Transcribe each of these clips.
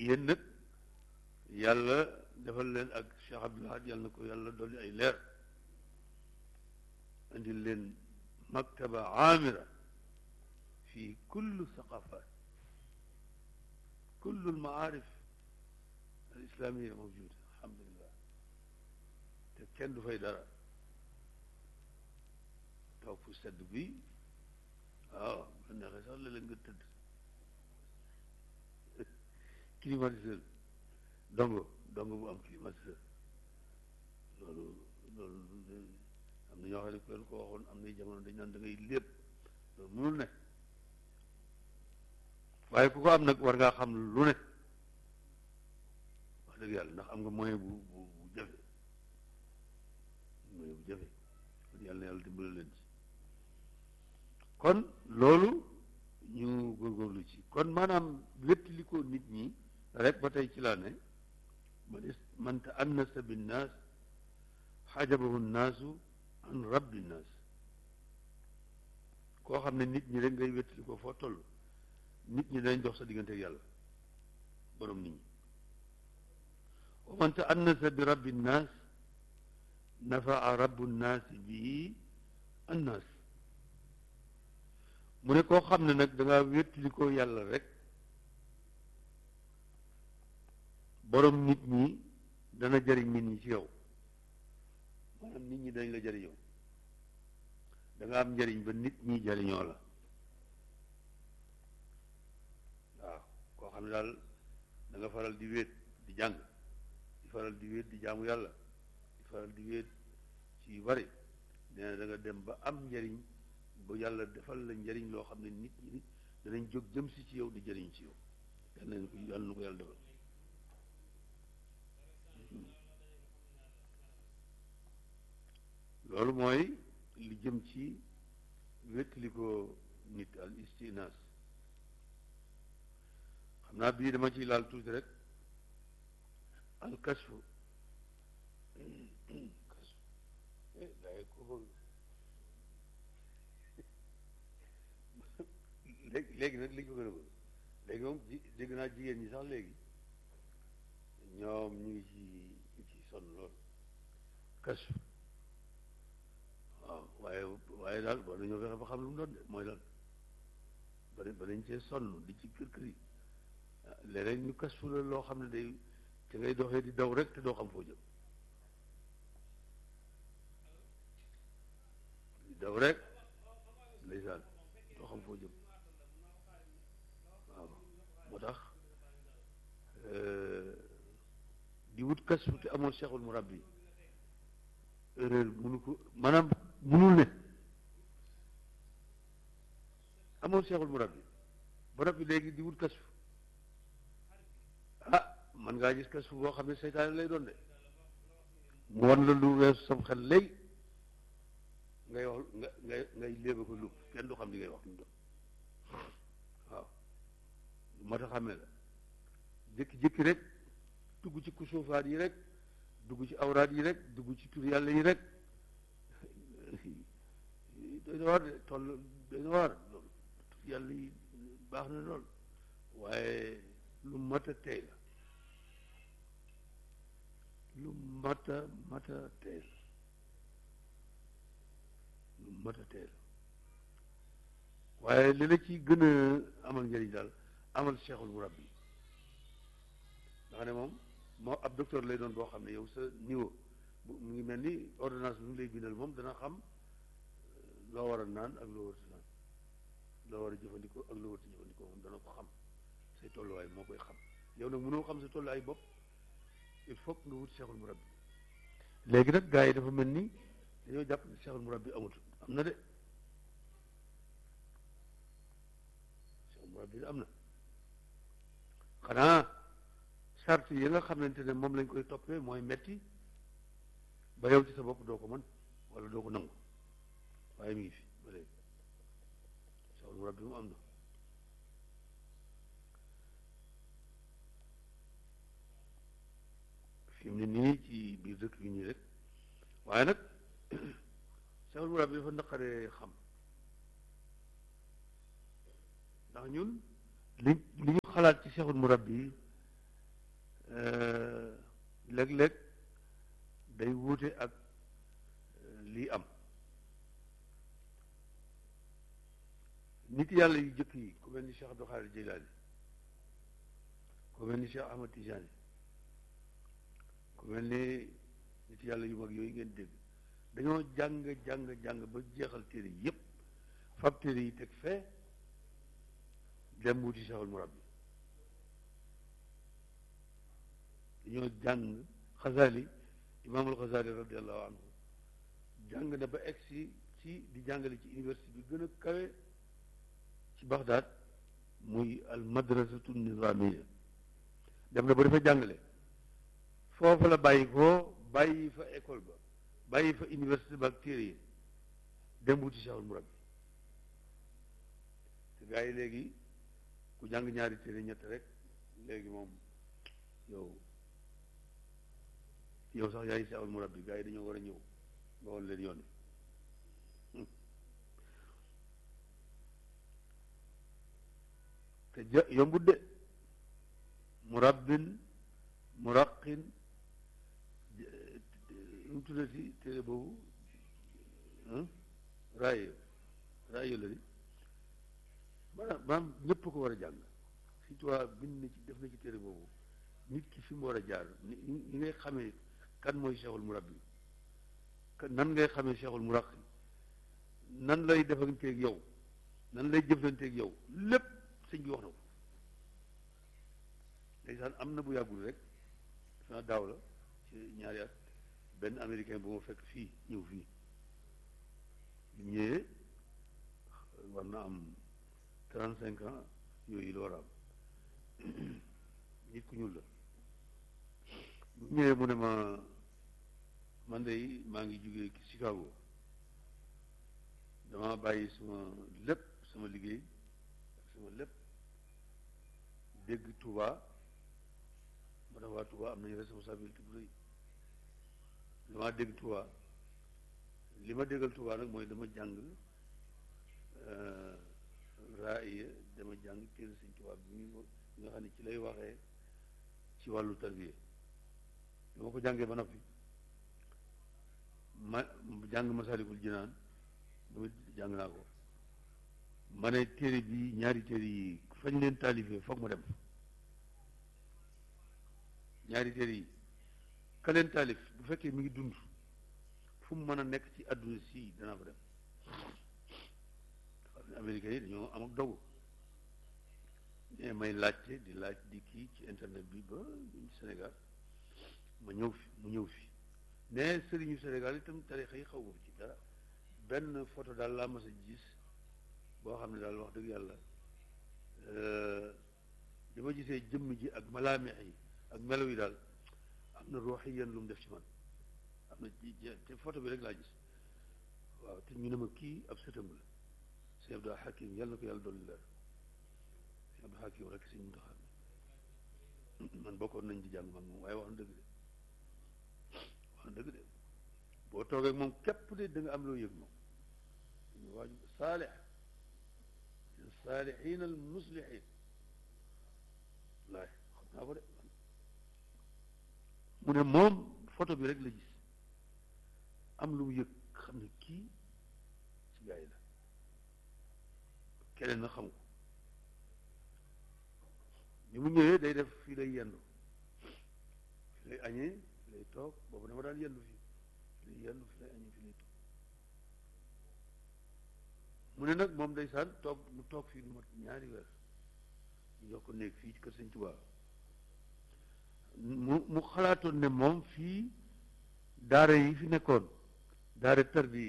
yéen nag yàlla defal leen ak Cheikh Abdoul Ahad yàlla na ko yàlla dolli ay leer indil leen maktaba amira fi kullu saqafat kullu almaarif al islamia mawjuda alhamdulillah te kenn du fay dara toog fu sedd bi waaw la neexee sax la leen nga tëdd climatiseur dongo dongo bu am climatiseur loolu loolu am na ñoo xam ne ku leen ko waxoon am na jamono dañ naan da ngay lépp loolu mënul ne waaye ku ko am nag war ngaa xam lu ne wax dëgg yàlla ndax am nga moyen bu bu bu jafe moyen bu jafe kon yàlla na yàlla dimbale leen ci kon loolu ñu góorgóorlu ci kon maanaam wéttali ko nit ñi rek ba tey ci laa ne man man ta annasa binnaas xajabahu nnaasu an rabbi nnaas koo xam ne nit ñi rek ngay wéttali ko foo toll nit ñi dañ dox sa diggante ak yàlla borom nit ñi wa man ta annasa bi rabbi nnaas nafaa rabbu nnaasi bii annaas mu ne koo xam ne nag da ngaa wéttali ko yàlla rek borom nit ñi dana jëriñ nit ñi ci yow maanaam nit ñi dañ la jëriñoo da nga am njëriñ ba nit ñi jëriñoo la waaw koo xam ne daal da nga faral di wéet di jàng di faral di wéet di jaamu yàlla di faral di wéet ci yu bari nee na da nga dem ba am njëriñ ba yàlla defal la njëriñ loo xam ne nit ñi danañ jóg jëm si ci yow di jëriñ ci yow yàlla na ko yàlla na ko yàlla defal loolu mooy li jëm ci wéttali ko nit al istinaas xam naa bii dama ciy laal tuuti rek al kashfu léegi léegi nag li ñu ko gën a bëgg léegi moom ji dégg naa jigéen ñi sax léegi ñoom ñu ngi ci ñu ci sonn lool kashfu waaw waaye waaye daal war nañoo fexe ba xam lu mu doon de mooy lan ba ba dañ cee sonn di ci kër kër yi léeg-léeg ñu kashfu la loo xam ne day te ngay doxee di daw rek te doo xam foo jëm di daw rek ndeysaan doo xam foo jëm waaw moo tax di wut kashfu te amoon cheikhul murabbi erreur munu ko maanaam munul ne amoon cheikhul murabbi ba noppi léegi di wut kashfu ah man ngaa gis kashfu boo xam ne seytaane lay doon de mu wan la lu weesu sam xel léegi ngay wax nga ngay ngay léeba ko lupp kenn du xam li ngay wax lu doon waaw lu mat a xàmmee la jékki-jékki rek dugg ci kusuufaat yi rek dugg ci awraat yi rek dugg ci tur yàlla yi rek doy na waar de toll doy na waar loolu tur yàlla yi baax na lool waaye lu mat a tey la lu mat a mat a tey la lu mat a tey la waaye li la ci gën a amal njëriñ daal amal cheikhul murabbi nga ne moom moo ab docteur lay doon boo xam ne yow sa niveau mu ngi mel ni ordonnance bi mu lay bindal moom dana xam loo war a naan ak loo war a naan loo war a jëfandikoo ak loo war a jëfandikoo moom dana ko xam say tolluwaay moo koy xam yow nag mënoo xam sa tolluwaay bopp il faut nga wut cheikhul murabbi léegi nag gars yi dafa mel ni dañoo jàpp ne cheikhul murabbi amut am na de cheikhul murabbi am na xanaa sart yi nga xamante ne moom lañ koy toppee mooy metti ba yow ci sa bopp doo ko mën wala doo ko nangu waaye mi ngi fi ba léegi cheikhul murabbi mu am na fi mu ne nii ci biir dëkk bi nii rek waaye nag cheikhul murabbi dafa naqaree xam ndax ñun li li ñu xalaat ci cheikhul murabbi léeg-léeg day wuute ak lii am nit yàlla yu jëkk yi ku mel ni Cheikh Abdou Khadir Jilani ku mel ni Cheikh Ahmad Tijani ku mel ni nit yàlla yu mag yooyu ngeen dégg dañoo jàng jàng jàng ba jeexal téere yépp fab téere yi teg fee dem wuti Cheikhul Murabbi dañoo jàng Xazali imaamul Xazali radiallahu anhu jàng na ba egsi ci di jàngale ci université bi gën a kawe ci Bagdad muy al madrasatu nizamiya dem na ba dafa jàngale foofu la bàyyi ko bàyyi fa école ba bàyyi fa université ba ak téere yi dem wuti Cheikhul Murabbi te gars yi léegi ku jàng ñaari téere ñett rek léegi moom yow yow sax yaay Cheikhul Murabbi gars yi dañoo war a ñëw nga woon leen yoon te ja yombut de murabbin muraqin mu tuddati téere boobu raayo raayo la di maanaam maanaam ñëpp ko war a jàng si toi bind na ci def na ci téere boobu nit ki fi mu war a jaar ni ni ngay xamee kan mooy cheikhul murabbi nan ngay xamee cheikhul muraqi nan lay defanteeg yow nan lay jëflanteeg yow lépp sëñ bi wax na ko ndeysaan am na bu yàggul rek defe naa daaw la ci ñaari at benn américain bu ma fekk fii ñëw fii bu ñëwee war na am trente cinq ans yooyu la war a am nit ku ñuul la bu ñëwee mu ne ma man de maa ngi jógee Chicago dama bàyyi sama lépp sama liggéey ak sama lépp dégg Touba ma ne waa Touba am nañu responsabilité bu rëy damaa dégg Touba li ma déggal Touba nag mooy dama jàng raaya dama jàng téere Sëñ Touba bi nga xam ne ci lay waxee ci wàllu tarbiya dama ko jàngee ba noppi ma jàng Masaalikul Jinaan dama jàng naa ko ma ne téere bi ñaari téere yi fañ leen taalifee foog ma dem ñaari téere yi ka leen taalif bu fekkee mi ngi dund fu mu mën a nekk ci àdduna si danaa fa dem xam ne américains yi dañoo am ak dogu ne may laajte di laaj di kii ci internet bi ba ci Sénégal ma ñëw fi mu ñëw fi ne sëriñu Sénégal itam tarixa yi xaw ma ci dara benn photo daal laa mas a gis boo xam ne daal wax dëgg yàlla bi ma gisee jëmm ji ak malaameex yi ak melo yi daal am na ruux yi yenn lu mu def ci man am na te photo bi rek laa gis waaw te ñu ne ma kii ab sëtam la sëñ Abdou Hakim yàlla na ko yàlla dolli leer sëñ Abdou Hakim rek sëñ Muntaxa man bokkoon nañ di jàng man moom waaye wax na dëgg de wax na dëgg de boo toogee moom képp de da nga am loo yëg moom ñu waaju saalix saalixiin al muslixiin laay xam naa ko de mu ne moom photo bi rek la gis am lu mu yëg xam ne kii ci gaa yi la keneen na xam ko ni mu ñëwee day def fii lay yendu fii lay añee fii lay toog boobu dama daan yendu fii fii lay yendu fii lay añee fii lay toog mu ne nag moom ndeysaan toog mu toog fii lu mat ñaari weer ñu jox ko néeg fii ci kër Sëñ Tuubaa mu mu xalaatoon ne moom fii daara yi fi nekkoon daara tarbi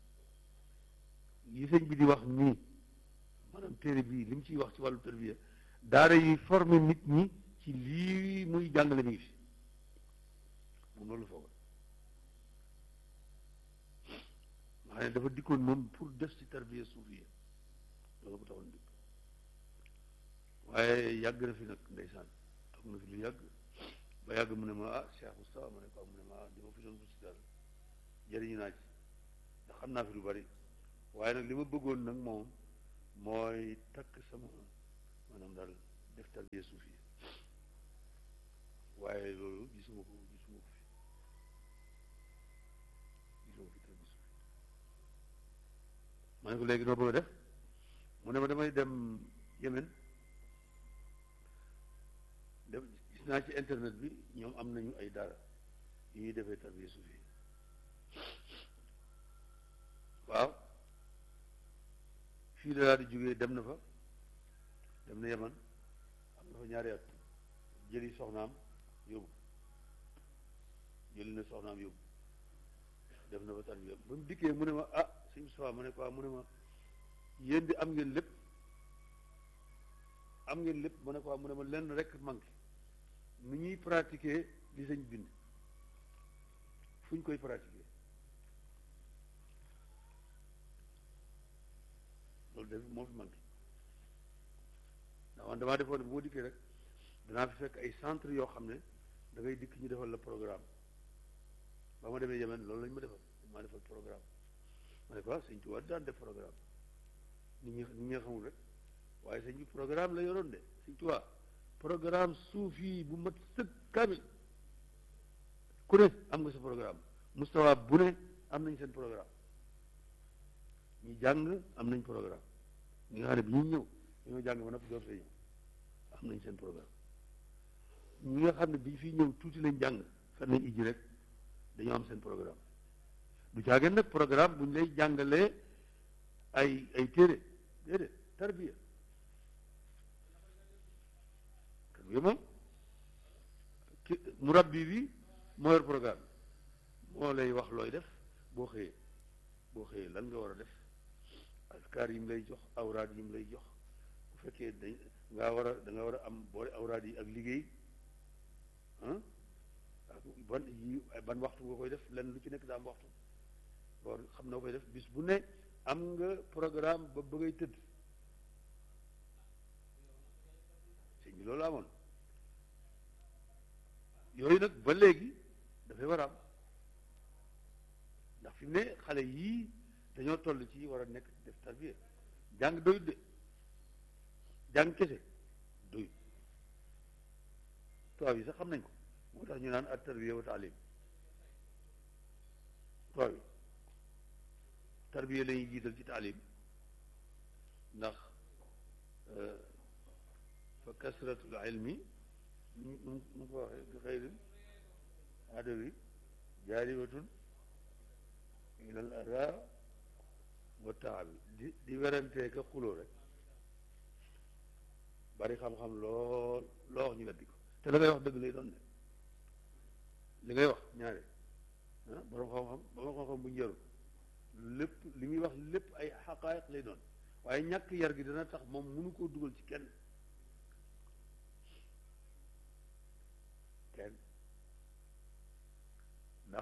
yi sëñ bi di wax nii maanaam téere bii li mu ciy wax ci wàllu tarbiya daara yi formé nit ñi ci lii muy jàngale mi ngi fi moom loolu foogoon nga xam ne dafa dikkoon moom pour def ci tarbiya suufiya loolu ko taxoon dikk waaye yàgg na fi nag ndeysaan toog na fi lu yàgg ba yàgg mu ne ma ah Cheikh Moustapha ma ne ko mu ne ma ah di ma fi doon wut si daal jëriñu naa ci ndax xam naa fi lu bari waaye nag li ma bëggoon nag moom mooy takk sama maanaam daal def tarbiya suufiya waaye loolu gisuma ko gisuma ko fi gisuma fi te gisuma ma ne ko léegi noo bëgg a def mu ne ma damay dem Yemen dem gis naa ci internet bi ñoom am nañu ay daara yu ñuy defee tarbiya suufi waaw fii la daal di jógee dem na fa dem na Yemen am na fa ñaari at jëli soxnaam yóbbu jëli na soxnaam yóbbu def na fa tarbiya ba mu dikkee mu ne ma ah suñ soxna mu ne quoi mu ne ma yéen di am ngeen lépp am ngeen lépp mu ne quoi mu ne ma lenn rek manqué nu ñuy pratiquer li sañ bind fu ñu koy pratiquer loolu def moo fi manqué ndax man damaa defoon bu ma dikkee rek danaa fi fekk ay centre yoo xam ne da ngay dikk ñu defal la programme ba ma demee Yemen loolu lañ ma defal maa defal programme ma ne ko sëñ Tuubaa daan def programme nit ñi nit ñi xamul rek waaye sëñ bi programme la yoroon de sëñ Tuubaa programme suufi bu mat sëkk kamil ku ne am nga sa programme mustawa bu ne am nañ seen programme ñi jàng am nañ programme ñi nga xam ne bi ñu ñëw dañoo jàng ba noppi door fee ñëw am nañ seen programme ñi nga xam ne bi fii ñëw tuuti lañ jàng fan nañ ijji rek dañoo am seen programme du caageen nag programme bu ñu lay jàngalee ay ay téere déedéet tarbiya tarbiya moom ki murabbi bi moo yor programme moo lay wax looy def boo xëyee boo xëyee lan nga war a def askar yi mu lay jox awraad yi mu lay jox bu fekkee dañ ngaa war a da nga war a am boole awraad yi ak liggéey ah ak ban yi ban waxtu nga koy def lenn lu ci nekk daa am waxtu boo xam na koy def bis bu ne am nga programme ba bëggay tëdd sëñ bi loolu amoon yooyu nag ba léegi dafay war a am ndax fi mu ne xale yii dañoo toll ci war a nekk def tarbiya jàng doyut de jàng kese doyut tubaab yi sax xam nañ ko moo tax ñu naan at tarbiya wa taalim tubaab yi tarbiya la ñuy jiital ci taalim ndax fa kasratul ilmi nu mu ko waxee bi xayrin adawi jaaribatun ilal ada wa taabi di di werantee ka xuloo rek bari xam-xam lool loo wax ñu weddi ko te la ngay wax dëgg lay doon ne li ngay wax ñaare ah borom xam-xam borom xam-xam bu njëru lépp li muy wax lépp ay xaqaayiq lay doon waaye ñàkk yar gi dana tax moom mënu koo dugal ci kenn kenn ndax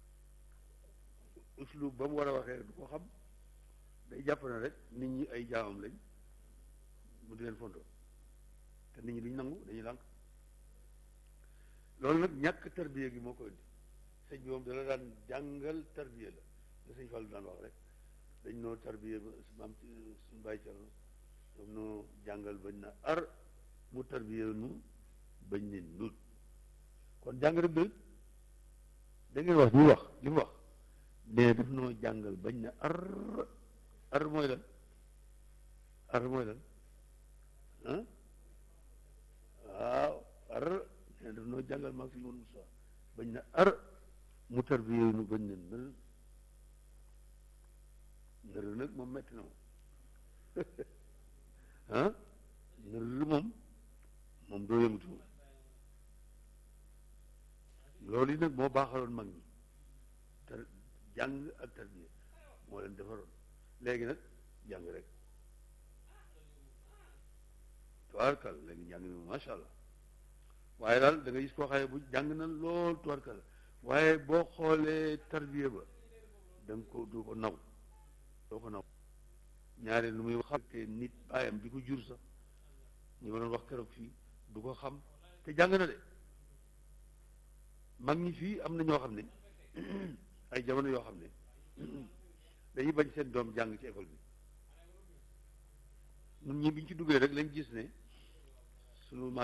uslub ba mu war a waxee du ko xam day jàpp na rek nit ñi ay jaamam lañ mu di leen fontoo te nit ñi duñ nangu dañuy lànk loolu nag ñàkk tarbiya gi moo ko indi sëñ bi moom dala daan jàngal tarbiya la la sëñ Fallu daan wax rek dañ noo tarbiya ba maam suñu bàyyi ca ñoom noo jàngal bañ na ar mu tarbiya nu bañ ne nut kon jàng rek doy da ngeen wax ñu wax li mu wax ne daf noo jàngal bañ na ar ar mooy lan ar mooy lan ah waaw ar ne daf noo jàngal maag si mun Musaa bañ na ar mu tarbiya nu bañ ne nël nël nag moom metti na moom ah nël moom moom doo yëngatu moom loolu yi nag moo baaxaloon mag ñi tar jàng ak tarbiya moo leen defaroon léegi nag jàng rek tubaarkal léegi jàng ni macha allah waaye daal da nga gis koo xaye bu jàng na lool tubaarkal waaye boo xoolee tarbiya ba da nga ko du ko naw doo ko naw ñaare lu muy wax te nit baayam bi ko jur sax ñu ma doon wax keroog fii du ko xam te jàng na de mag ñi fii am na ñoo xam ne ay jamono yoo xam ne dañuy bañ seen doom jàng ci école bi ñun ñi biñ ci duggee rek lañ gis ne sunu maam